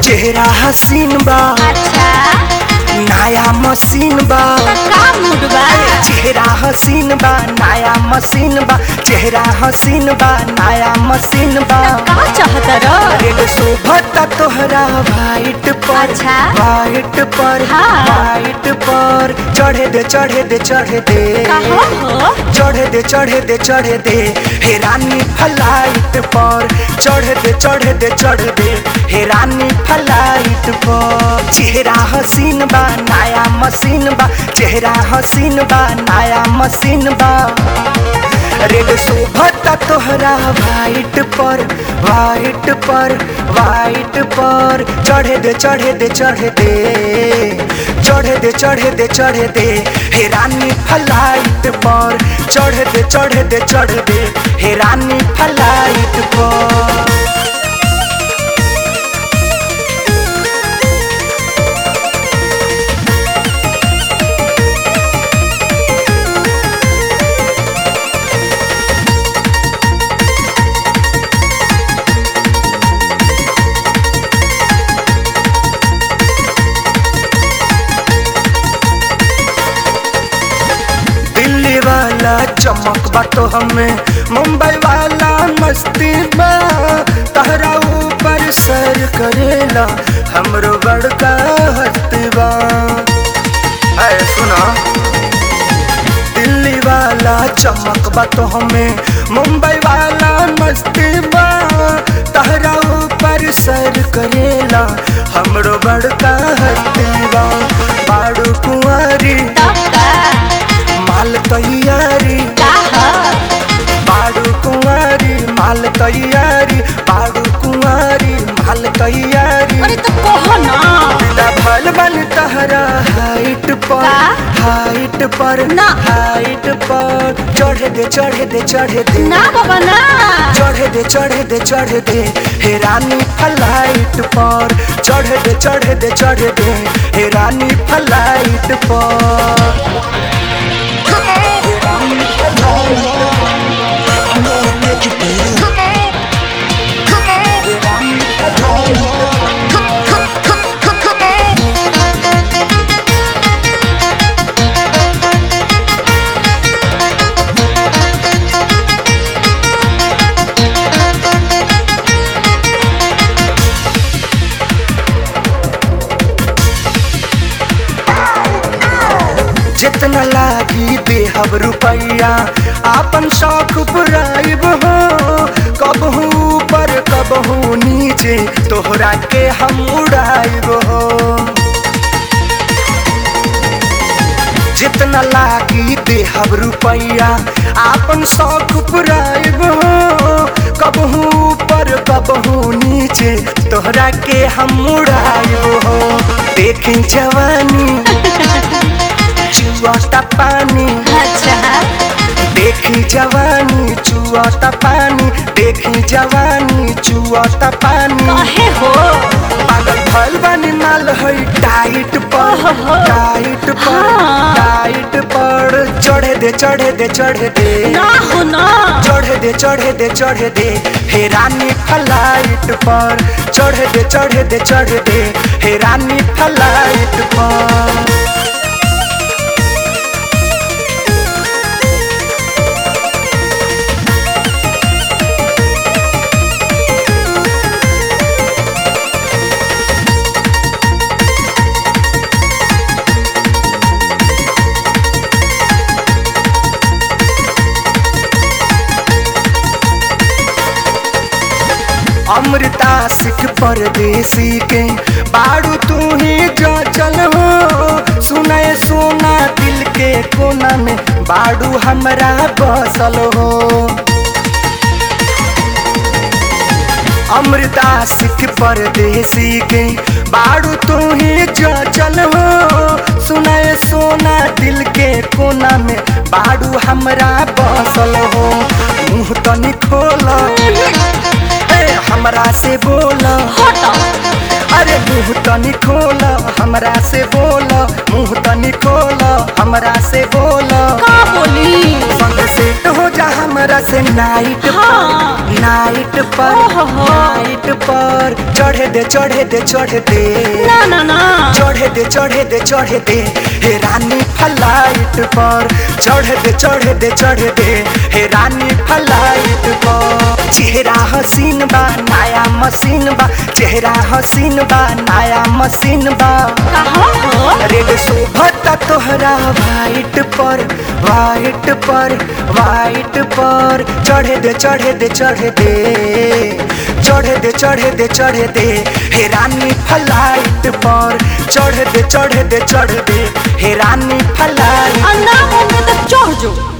चेहरा हसीन बा अच्छा नया मशीन बा का मूड बा चेहरा हसीन बा नया मशीन बा चेहरा हसीन बा नया मशीन बा का चाहत र रेड शोभता तोहरा वाइट पर अच्छा। वाइट पर हाँ। वाइट पर चढ़े दे चढ़े दे चढ़े दे का हो हो चढ़े दे चढ़े दे चढ़े दे हे रानी फ्लाइट पर चढ़े दे चढ़े दे चढ़ दे हे रानी फ्लाइट पर चेहरा हसीन बा नया मशीन बा चेहरा हसीन बा नया मशीन बा रेड शोभता तोहरा वाइट पर वाइट पर वाइट पर चढ़े दे चढ़े दे चढ़े दे चढ़े दे चढ़े दे चढ़े दे हे रानी फ्लाइट पर चढ़े दे चढ़े दे चढ़ दे हे रानी फ्लाइट पर दिल्ली वाला चमक बा तो हमें मुंबई वाला मस्ती बा तहरा ऊपर सर करेला हमरो बड़का हस्ती बा है सुना दिल्ली वाला चमक बा तो हमें मुंबई वाला मस्ती बा तहरा ऊपर सर करेला हमरो बड़का हस्ती बा बाड़ू कुंवारी तब का माल तैयारी का ह बाड़ू कुंवारी माल तैयारी बाड़ू कुंवारी माल तैयारी अरे तो कहो ना बिना भल बन तहरा हाइट पर का? हाइट पर ना। हाइट पर चढ़े दे चढ़े दे चढ़े दे ना बाबा ना चढ़े दे चढ़े दे चढ़े दे हे रानी फ्लाइट पर चढ़े दे चढ़े दे चढ़े दे हे रानी फ्लाइट पर जितना लागी देहब रुपैया आपन शौक पुराइब हो कबहू ऊपर कबहू नीचे तोहरा के हम उड़ाइब हो जितना लागी देहब रुपैया आपन शौक पुराइब हो कबहू ऊपर कबहू नीचे तोहरा के हम उड़ाइब हो देखी जवानी चुआता पानी अच्छा देखी जवानी चुआता पानी देखी जवानी चुआता पानी कहे हो पागल भल बनी माल है टाइट पर ओहो। टाइट पर हाँ। टाइट पर चढ़े दे चढ़े दे चढ़े दे ना हो ना चढ़े दे चढ़े दे चढ़े दे हे रानी फ्लाइट पर चढ़े दे चढ़े दे चढ़े दे हे रानी फ्लाइट पर अमृता सिख परदेसी के बाड़ू तू ही जो चल हो सुनाए सोना दिल के कोना में बाड़ू हमरा बसल हो अमृता सिख परदेसी के बाड़ू तू ही जो चल हो सुनाए सोना दिल के कोना में बाड़ू हमरा बसल हो मुँह तनी खोला ए, हमरा से बोला हटो अरे मुँह तनी खोला हमरा से बोला मुँह तनी खोला हमरा से बोला का बोली संग सेट हो जा हमरा से नाइट हाँ। पर नाइट पर ओहो। नाइट पर पर चढ़े दे चढ़े दे चढ़े दे ना ना ना चढ़े दे चढ़े दे चढ़े दे हे रानी फ्लाइट पर चढ़े दे चढ़े दे चढ़े दे हे रानी फ्लाइट पर चेहरा हसीन बा नया मशीन बा चेहरा हसीन बा नया मशीन बा कहाँ हो रेड शोभता तोहरा वाइट पर वाइट पर वाइट पर चढ़े दे चढ़े दे चढ़े दे चढ़े दे चढ़े दे चढ़े दे हे रानी फ्लाइट पर चढ़े दे चढ़े दे चढ़े दे हे रानी फ्लाइट आ ना होंगे तो चढ़ जो